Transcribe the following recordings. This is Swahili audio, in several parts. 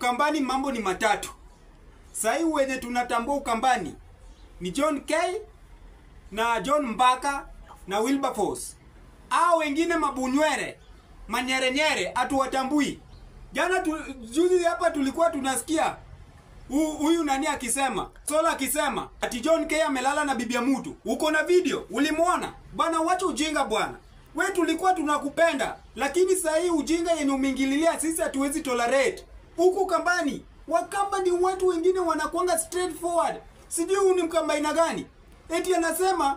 Ukambani mambo ni matatu. Sahii wenye tunatambua Ukambani ni John K na John Mbaka na Wilberforce. Hao wengine mabunywere, manyerenyere hatuwatambui. Jana tu, juzi hapa tulikuwa tunasikia hu- huyu nani akisema Sola akisema ati John K amelala na bibi ya mtu. Uko na video? Ulimwona? Bwana, wacha ujinga bwana. We tulikuwa tunakupenda, lakini saa hii ujinga yenye umeingililia sisi hatuwezi tolerate. Huku kambani, wakamba ni watu wengine wanakuanga straightforward. Sijui huyu ni mkamba aina gani? Eti anasema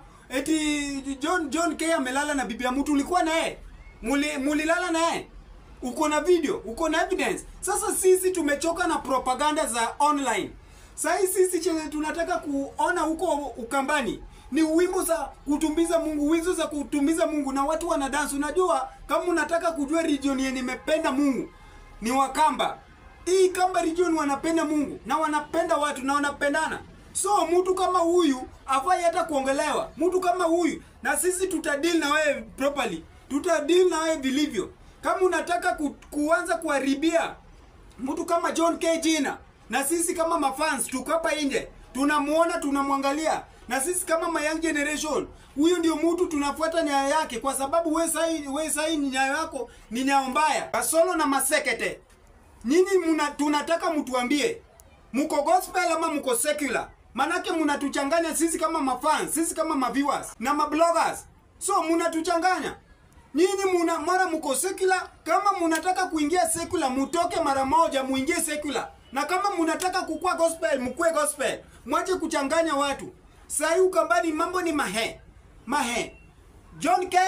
eti John John K amelala na bibi ya mtu. Ulikuwa naye? Muli mulilala naye? uko na video, uko na evidence. Sasa sisi tumechoka na propaganda za online. Sasa sisi chenye tunataka kuona huko Ukambani ni wimbo za kutumbiza Mungu, wizo za kutumbiza Mungu na watu wana dance. Unajua, kama unataka kujua region yenye imependa Mungu ni Wakamba. Hii Kamba region wanapenda Mungu na wanapenda watu na wanapendana. So mtu kama huyu afai hata kuongelewa. Mtu kama huyu na sisi tutadeal na wewe properly. Tutadeal na wewe vilivyo. Kama unataka ku, kuanza kuharibia mtu kama John K jina na sisi kama mafans tuko hapa nje tunamuona tunamwangalia na sisi kama my young generation huyu ndio mtu tunafuata nyayo yake kwa sababu we sahi we sahi ni nyayo yako ni nyayo mbaya kasolo na masekete nyinyi muna, tunataka mtuambie mko gospel ama mko secular manake mnatuchanganya sisi kama mafans sisi kama maviewers na mabloggers so mnatuchanganya Nyinyi muna mara mko secular, kama munataka kuingia secular mutoke mara moja muingie secular. Na kama munataka kukua gospel mkue gospel. Mwache kuchanganya watu. Sai Ukambani mambo ni mahe. Mahe. John K,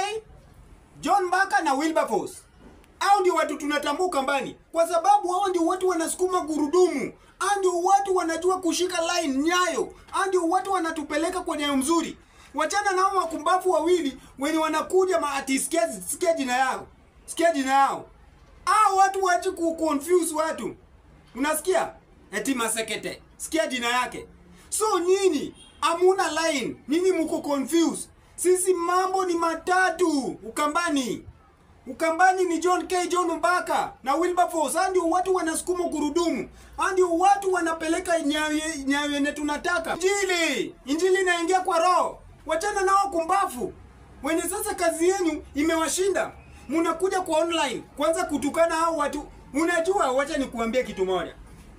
John Mbaka na Wilberforce. Hao ndio watu tunatambua Ukambani kwa sababu hao ndio watu wanasukuma gurudumu. Hao ndio watu wanajua kushika line nyayo. Hao ndio watu wanatupeleka kwa nyayo mzuri. Wachana nao wakumbafu wawili wenye wanakuja maati sikia sikia jina yao. Sikia jina yao. Hao watu wache ku confuse watu. Unasikia? Eti masekete. Sikia jina yake. So nyinyi amuna line. Nyinyi mko confused. Sisi mambo ni matatu Ukambani. Ukambani ni John K. John Mbaka na Wilberforce. Hao ndio watu wanasukuma gurudumu. Hao ndio watu wanapeleka nyayo nyayo yenye tunataka. Injili, injili inaingia kwa roho. Wachana nao kumbafu wenye sasa kazi yenu imewashinda. Mnakuja kwa online kwanza kutukana hao watu. Unajua, wacha nikuambie kitu moja.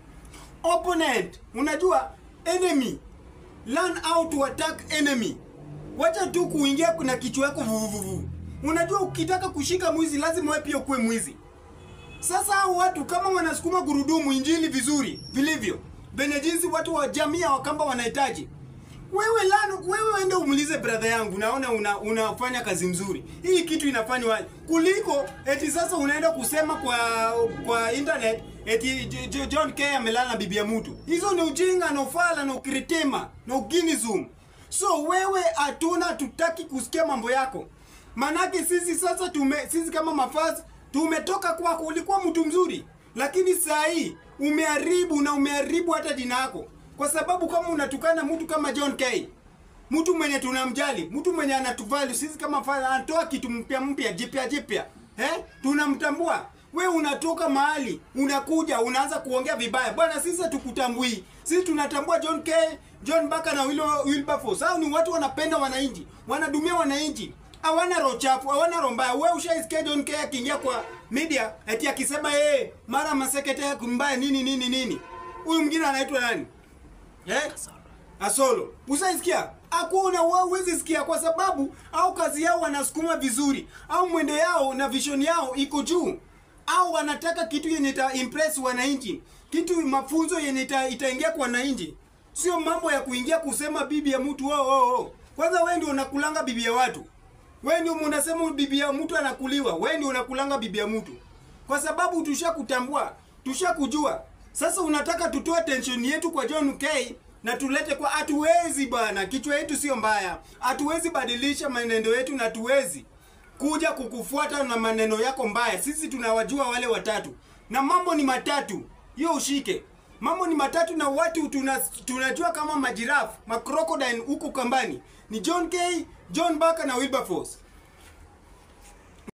Opponent, unajua enemy. Learn how to attack enemy. Wacha tu kuingia na kichwa yako vuvuvuvu. Unajua ukitaka kushika mwizi lazima wewe pia ukuwe mwizi. Sasa hao watu kama wanasukuma gurudumu injili vizuri vilivyo, venye jinsi watu wa jamii ya Wakamba wanahitaji, wewe lano, wewe ende umulize brother yangu, naona una, unafanya kazi mzuri. Hii kitu inafanywa kuliko eti sasa unaenda kusema kwa kwa internet eti J- J- John K amelala na bibi ya mtu. Hizo ni ujinga na ufala na ukiritima na uginizum. So wewe hatuna tutaki kusikia mambo yako. Manake sisi sasa tume sisi kama mafaz tumetoka kwako, ulikuwa mtu mzuri, lakini saa hii umeharibu na umeharibu hata jina yako, kwa sababu kama unatukana mtu kama John K, mtu mwenye tunamjali, mtu mwenye anatuvalue sisi kama fadha, anatoa kitu mpya mpya jipya jipya, eh, tunamtambua. We unatoka mahali unakuja unaanza kuongea vibaya bwana, sisi hatukutambui. Sisi tunatambua John K, John Mbaka na Wil- Wilberforce. Hao ni watu wanapenda wananchi, wanadumia wananchi hawana roho chafu, hawana roho mbaya. Wewe ushaisikia John K akiingia kwa media eti akisema yeye mara masekete yake mbaya nini nini nini. Huyu mwingine anaitwa nani? Eh? Asolo. Usaisikia? Hakuna wewe huwezi sikia kwa sababu au kazi yao wanasukuma vizuri au mwendo yao na vision yao iko juu au wanataka kitu yenye ita impress wananchi, kitu mafunzo yenye ita, itaingia kwa wananchi, sio mambo ya kuingia kusema bibi ya mtu oh, oh, oh. Kwanza wewe ndio unakulanga bibi ya watu. Wewe ndio unasema bibi ya mtu anakuliwa. Wewe ndio unakulanga bibi ya mtu. Kwa sababu tushakutambua, tushakujua. Sasa unataka tutoe tension yetu kwa John K na tulete kwa hatuwezi bwana. Kichwa yetu sio mbaya. Hatuwezi badilisha maneno yetu na hatuwezi kuja kukufuata na maneno yako mbaya. Sisi tunawajua wale watatu. Na mambo ni matatu. Hiyo ushike. Mambo ni matatu na watu tuna, tunajua kama majirafu, macrocodile huko kambani. Ni John K, John Baka na Wilberforce.